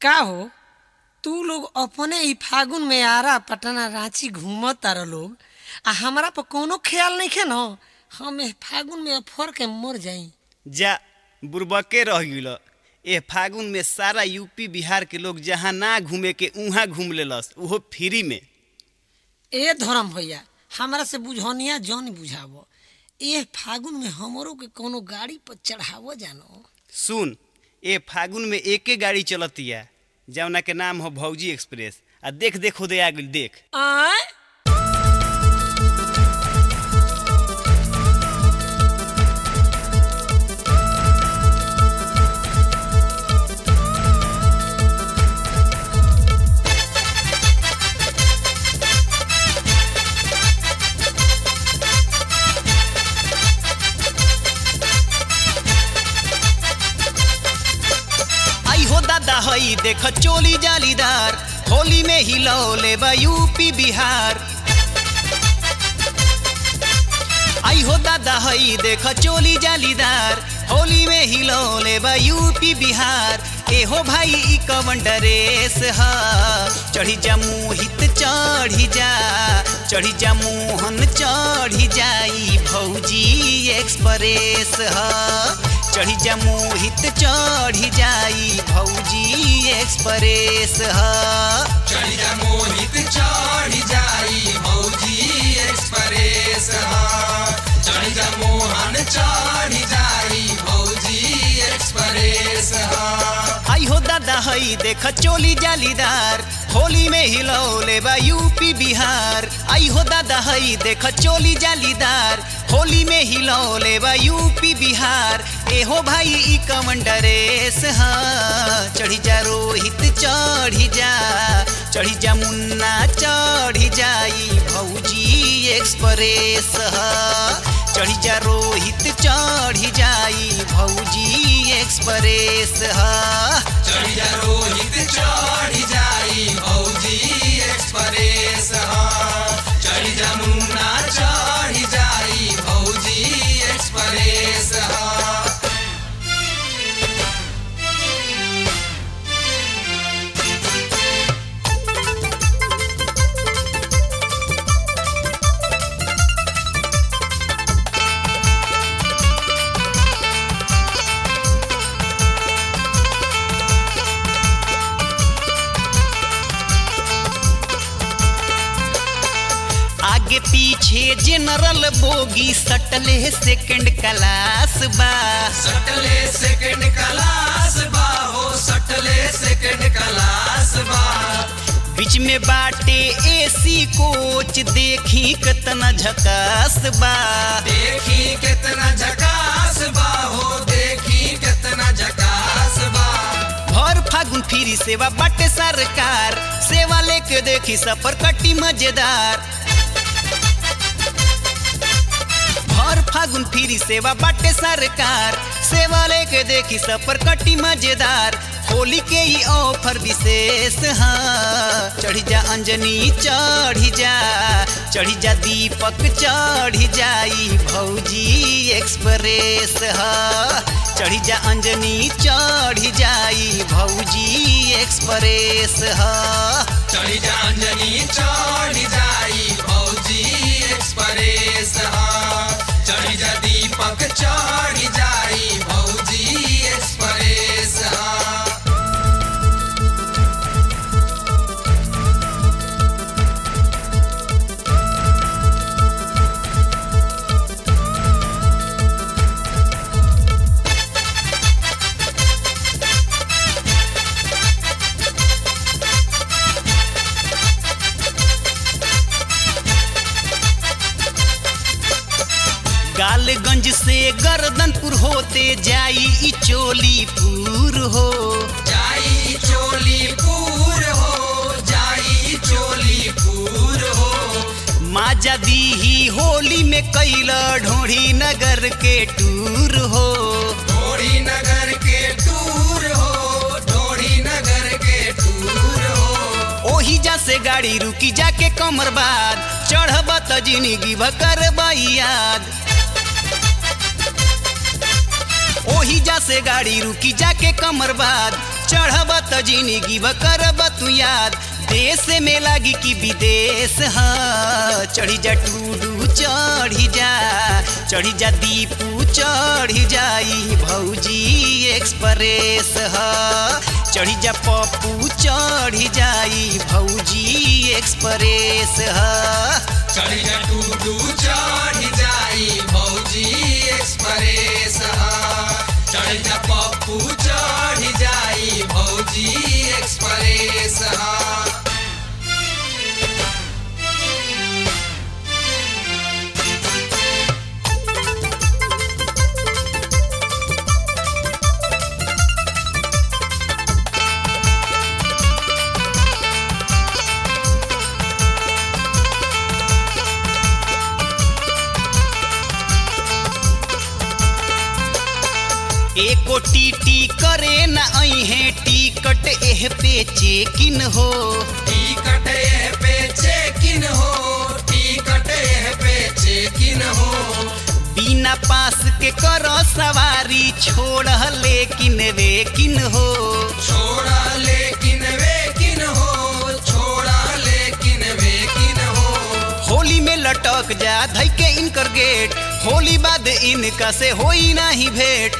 का हो तू लोग अपने ही फागुन में आरा पटना रांची घूमत तार लोग आ हमरा पर कोनो ख्याल नहीं खे न हम एह फागुन में अफर के मर जाई जा बुरबके रह गिल ए फागुन में सारा यूपी बिहार के लोग जहाँ ना घूमे के उहाँ घूम लेलस उहो फ्री में ए धर्म भैया हमरा से बुझनिया जौन बुझावो एह फागुन में हमरो के कोनो गाड़ी पर चढ़ावो जानो सुन ए फागुन में एके गाड़ी चलतिया जौना के नाम हो भौजी एक्सप्रेस आ देख देख होदे आ गइल देख आय आई हो दादा हई देख चोली जालीदार होली में हिलौले बा यूपी बिहार आई हो दादा हई देख चोली जालीदार होली में हिलौले बा यूपी बिहार ए हो भाई ई कवन ड्रेस ह चढ़ी जा मोहित चढ़ी जा चढ़ी जा मोहन चढ़ी जाई भौजी एक्सप्रेस ह चढ़ी जा मोहित चढ़ी जाई भौजी एक्सप्रेस ह चढ़िया मोहित चढ़ जाई भौजी एक्सप्रेस हा चढ़िया मोहन चढ़ जाई भौजी एक्सप्रेस हा आई हो दादा हई देख चोली जालीदार होली में हिलौले बा यूपी बिहार आई हो दादा हई देख चोली जालीदार होली में हिलौले बा यूपी बिहार ए हो भाई ई कवन ड्रेस हा चढ़ी जा रोहित चढ़ी जा चढ़ी जा मुन्ना चढ़ी जाई भौजी एक्सप्रेस हा चढ़ी जा रोहित चढ़ी जाई भौजी एक्सप्रेस हा चढ़िया रोहित चढ़ जाई भौजी एक्सप्रेस हा चढ़िया मुन्ना चढ़ जाई भौजी एक्सप्रेस हा आगे पीछे जनरल बोगी सटले सेकंड क्लास बा सटले सेकंड क्लास बा हो सटले सेकंड क्लास बा बीच में बाटे एसी कोच देखी कितना झकास बा देखी कितना झकास बा हो देखी कितना झकास बा भर फागुन फ्री सेवा बाटे सरकार सेवा लेके देखी सफर कटी मजेदार भर फागुन फ्री सेवा बाटे सरकार सेवा लेके देखी सफर कटी मजेदार होली के ही ऑफर विशेष हाँ चढ़ी जा अंजनी चढ़ी जा चढ़ी जा दीपक चढ़ी जाई भौजी एक्सप्रेस हाँ चढ़ी जा अंजनी चढ़ी जाई भौजी एक्सप्रेस हाँ चढ़ी जा अंजनी चढ़ जाई भौजी एक्सप्रेस हा चढ़ी जा दीपक चढ़ जाई भौजी एक्सप्रेस हा गालगंज से गर्दनपुर होते जाई ई चोलीपुर हो जाई चोलीपुर हो जाई चोलीपुर हो माजा दीही होली में कैला ढोढ़ी नगर के टूर हो ढोड़ी नगर के टूर हो ढोड़ी नगर के टूर हो ओही जा से गाड़ी रुकी जाके कमर बाद चढ़ब त जिंदगी भकर याद ओही जा से गाड़ी रुकी जाके कमर बाद चढ़ब त जिंदगी ब करब तू याद देश में लागी कि विदेश ह चढ़ी जा टूडू चढ़ी जा चढ़ी जा दीपू चढ़ी जाई भौजी एक्सप्रेस ह चढ़ी जा पप्पू चढ़ी जाई भौजी एक्सप्रेस ह चढ़ जा टूडू चढ़ जाई भौजी एक्सप्रेस चढ़ जा पप्पू चढ़ जाई भौजी एक्सप्रेस एको टीटी करे न अहे टिकट एह पे चेकिन हो टिकट एह पे चेकिन हो टिकट एह पे चेकिन हो बिना पास के कर सवारी छोड़ लेकिन वेकिन हो छोड़ा लेकिन वेकिन हो छोड़ा लेकिन वेकिन हो होली में लटक जा धई के इनकर गेट होली बाद इनका से होई नाही भेंट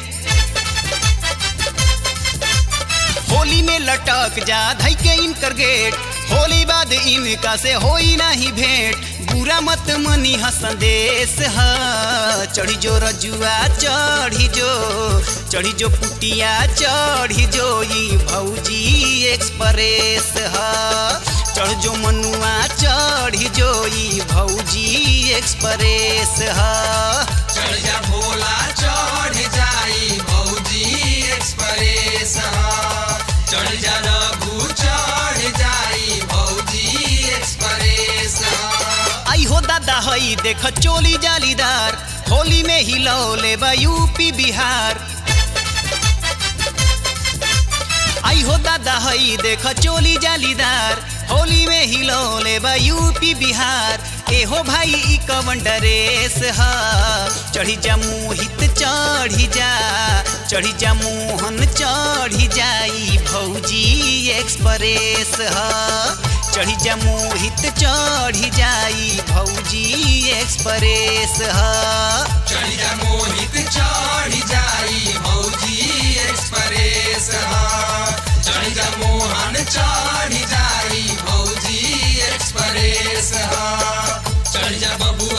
होली में लटक जा धई के इनकर गेट होली बाद इनका से होई नाही भेंट बुरा मत मनी ह संदेश ह चढ़ी जो रजुआ चढ़ी जो चढ़ी जो पुटिया चढ़ी जो ई भौजी एक्सप्रेस ह चढ़ जो मनुआ चढ़ी जो ई भौजी एक्सप्रेस ह चढ़ जा भोला चढ़ जाई भौजी एक्सप्रेस चढ़ जा रघु चढ़ जाई भौजी एक्सप्रेस आई हो दादा हई देख चोली जालीदार होली में हिलौले बा यूपी बिहार आई हो दादा हई देख चोली जालीदार होली में हिलौले बा यूपी बिहार एहो भाई ई कवन डरेस ह चढ़ी जा मोहित चढ़ी जा चढ़ी जा मोहन चढ़ी जाई भौजी एक्सप्रेस ह चढ़ी जा मोहित चढ़ी जाई भौजी एक्सप्रेस ह चढ़ जा मोहित चढ़ जाई भौजी एक्सप्रेस चढ़ जा मोहन चढ़ जाई भौजी एक्सप्रेस चढ़ जा बबू